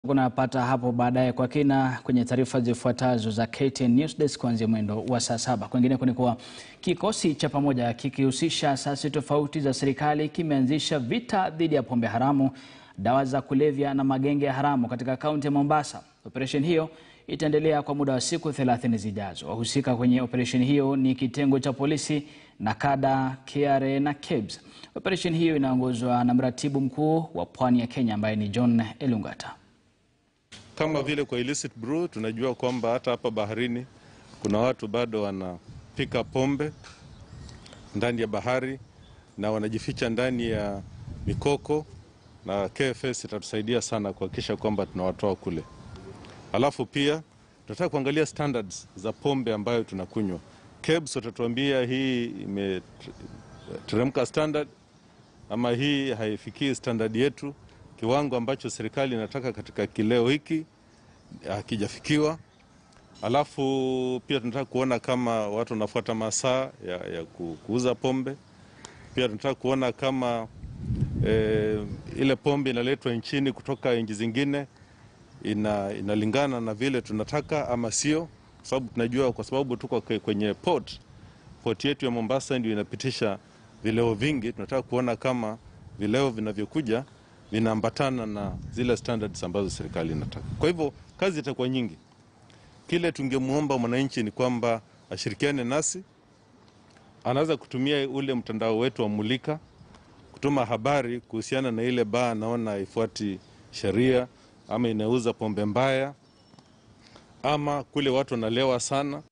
Unapata hapo baadaye kwa kina kwenye taarifa zifuatazo za KTN News Desk kuanzia mwendo wa saa saba. Kwingineko ni kuwa kikosi cha pamoja kikihusisha asasi tofauti za serikali kimeanzisha vita dhidi ya pombe haramu, dawa za kulevya na magenge ya haramu katika kaunti ya Mombasa. Operesheni hiyo itaendelea kwa muda wa siku 30 zijazo. Wahusika kwenye operesheni hiyo ni kitengo cha polisi, NACADA, KRA na KEBS. Operesheni hiyo inaongozwa na mratibu mkuu wa pwani ya Kenya ambaye ni John Elungata. Kama vile kwa illicit brew tunajua kwamba hata hapa baharini kuna watu bado wanapika pombe ndani ya bahari na wanajificha ndani ya mikoko, na KFS itatusaidia sana kuhakikisha kwamba tunawatoa kule. Alafu pia tunataka kuangalia standards za pombe ambayo tunakunywa. KEBS watatuambia hii imeteremka standard ama hii haifikii standard yetu kiwango ambacho serikali inataka katika kileo hiki hakijafikiwa. Alafu pia tunataka kuona kama watu wanafuata masaa ya, ya kuuza pombe. Pia tunataka kuona kama e, ile pombe inaletwa nchini kutoka nchi zingine ina, inalingana na vile tunataka ama sio, kwa sababu tunajua, kwa sababu tuko kwenye port, port yetu ya Mombasa ndio inapitisha vileo vingi. Tunataka kuona kama vileo vinavyokuja vinaambatana na zile standards ambazo serikali inataka. Kwa hivyo kazi itakuwa nyingi. Kile tungemwomba mwananchi ni kwamba ashirikiane nasi, anaweza kutumia ule mtandao wetu wa Mulika kutuma habari kuhusiana na ile baa anaona haifuati sheria ama inauza pombe mbaya ama kule watu wanalewa sana.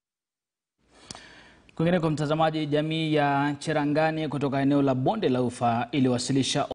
Kwingineko mtazamaji, jamii ya Cherangani kutoka eneo la Bonde la Ufa iliwasilisha